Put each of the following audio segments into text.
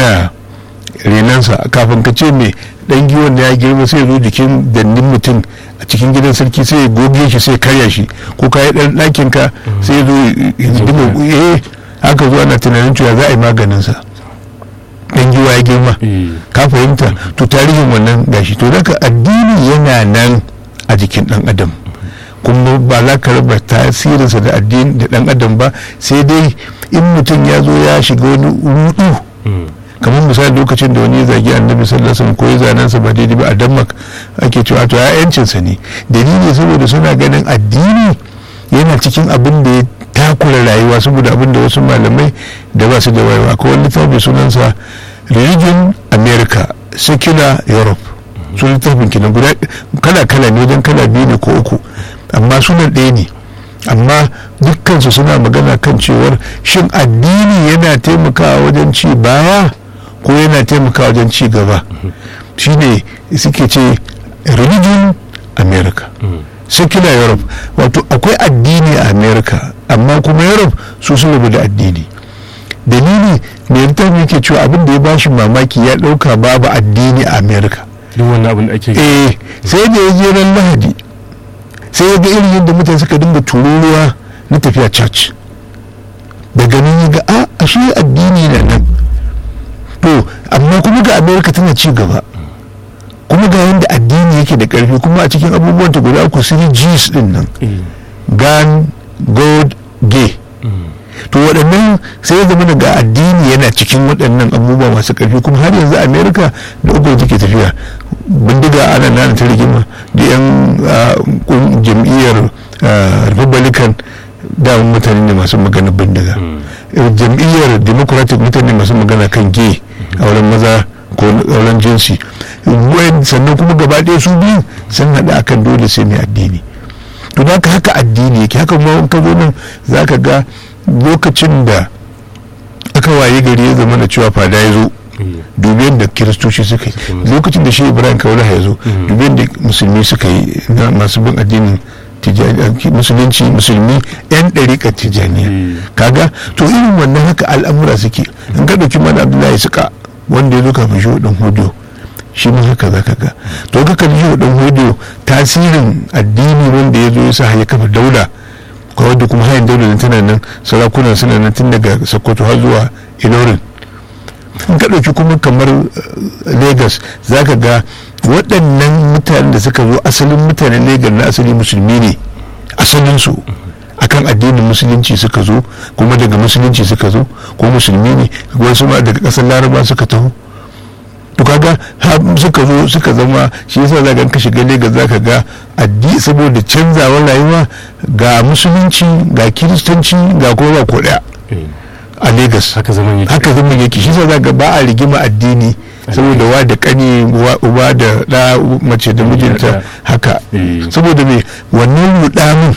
yana renansa kafin ka ce mai dan giwon da ya girma sai ya zo jikin dannin mutum a cikin gidan sarki sai ya goge shi sai ya karya shi ko ka yi dan ɗakin ka sai ya zo ya zuba eh haka zo ana tunanin cewa za a yi maganin sa dan giwa ya girma eh ka fahimta to tarihin wannan gashi to daga addini yana nan a jikin dan adam kuma ba za ka raba tasirinsa da addini da dan adam ba sai dai in mutum ya zo ya shiga wani rudu mm, kamar misali lokacin da wani ya zagi annabi sallallahu alaihi wasallam ko ya zanen sa ba daidai ba a Denmark ake cewa to ya yancin sa ne dalili saboda suna ganin addini yana cikin abin da ya takura rayuwa saboda abin da wasu malamai da ba su da wayewa ko wani littafi sunansa religion america secular europe su littafin kenan guda kala kala ne wajen kala biyu ne ko uku amma sunan ɗaya ne amma dukkansu suna magana kan cewar shin addini yana taimakawa wajen ci baya ko yana taimakawa wajen ci gaba shine suke ce religion america mm, secular europe wato akwai addini a america amma kuma europe su sun rabu da addini dalili mai littafi yake cewa abin da ya bashi mamaki ya dauka babu addini a america duk wannan abin da ake eh sai da ya je ran lahadi sai ya ga irin yadda mutane suka dinga tururuwa na tafiya church daga nan ya ga a ashe addini na nan to amma kuma ga america tana ci gaba kuma ga yadda addini yake da karfi kuma a cikin abubuwan ta guda uku sun G's din nan eh gan god gay mm, to waɗannan sai ya zama daga addini yana cikin waɗannan abubuwa masu ƙarfi kuma har yanzu amerika da uku da take tafiya bindiga ana nana ta rigima da yan ah, kun- jam'iyyar ah, republican da mutane ne masu magana bindiga mm, Eh, jam'iyyar democratic mutane masu magana kan gay auren maza ko auren jinsi Wayan- sannan kuma gaba ɗaya su biyu sun haɗu akan dole sai mai addini to da haka haka addini yake haka ma in ka zo nan za ka ga lokacin da aka waye gari ya zama da cewa fada ya zo eh, dubi yadda kiristoci suka Suka yi yi masa. lokacin da shi ibrahim kaulaha ya zo Mhm. dubi yadda musulmi suka yi na masu bin addinin Tijjani- musulunci musulmi yan ɗariƙar tijjaniya eh, kaga to irin wannan haka al'amura suke in ka ɗauki mana abdullahi suka wanda ya zo kafin shi ɗan hudu shi ma haka za ka ga to ka kalli shi ɗan hudu tasirin addini wanda ya zo ya sa ya kafa daula ko wadda kuma hayan daular nan tana nan sarakunan suna nan tun daga sokoto har zuwa ilorin in ka ɗauki kuma kamar eh, lagos za ka ga waɗannan mutanen da suka zo asalin mutanen lagos na asali musulmi ne asalinsu akan addinin musulunci suka zo kuma daga musulunci suka zo ko musulmi ne wasu ma daga ƙasar laraba suka taho to kaga har suka zo suka zama shi yasa za ka shiga Lagos za ka ga addi saboda canzawar rayuwa ga musulunci ga kiristanci ga kuma ba ko daya eh, a Lagos haka zaman yake haka zama yake shi yasa za ga ba a rigima addini saboda wa da kani wa- uba da da mace da mijinta haka eh, saboda me wannan rudamin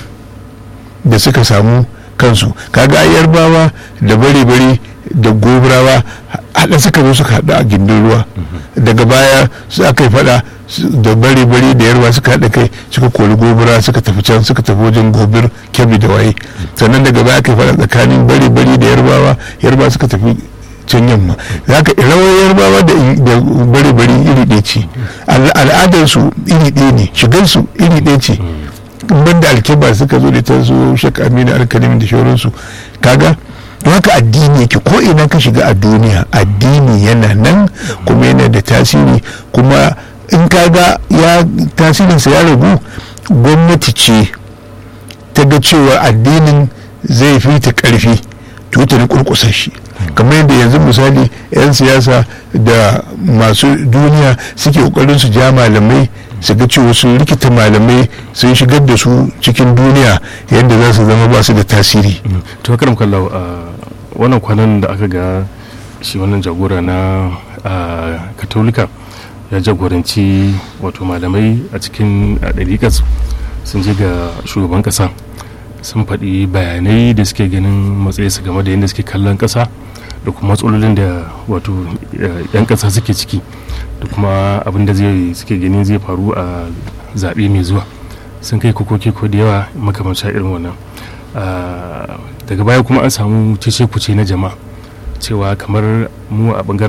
da suka samu kansu kaga ai yarbawa da bare-bare da gobrawa haɗa suka zo suka haɗu a gindin ruwa daga baya su aka yi faɗa su- da bare-bare da yarba suka haɗa kai suka kori gobra suka tafi can suka tafi wajen gobir kebbi da waye sannan daga baya aka yi faɗa tsakanin bare-bare da yarbawa yarba suka tafi can yamma za ka rawar yarbawa da da bare-bare iri ɗaya ce Al- al'adarsu iri ɗaya ne shigarsu iri ɗaya ce banda alkiba suka zo da ta su shek aminu alkalimi da shauransu kaga don haka addini yake ko ina ka shiga a duniya addini yana nan kuma yana da tasiri kuma in kaga ya tasirinsa ya ragu gwamnati ce ta ga cewa addinin zai fi ta karfi to ta kurkusa shi kamar yadda yanzu misali 'yan siyasa da masu duniya suke kokarin su ja malamai su ga cewa sun rikita malamai sun shigar da su cikin duniya yadda za su zama ba su da tasiri mm. to karam kallau a wannan kwanan da aka ga shi wannan jagora na a, katolika ya jagoranci wato malamai a cikin a, ɗariƙas sun je ga shugaban ƙasa sun faɗi bayanai da suke ganin matsayinsu game da yadda suke kallon ƙasa da kuma matsalolin da wato eh, 'yan ƙasa suke ciki da kuma abin da zai suke ganin zai faru a zaɓe mai zuwa sun kai kokoki ko da yawa makamancin irin wannan Ah, daga baya kuma an samu cece kuce na jama'a cewa kamar mu a bangaren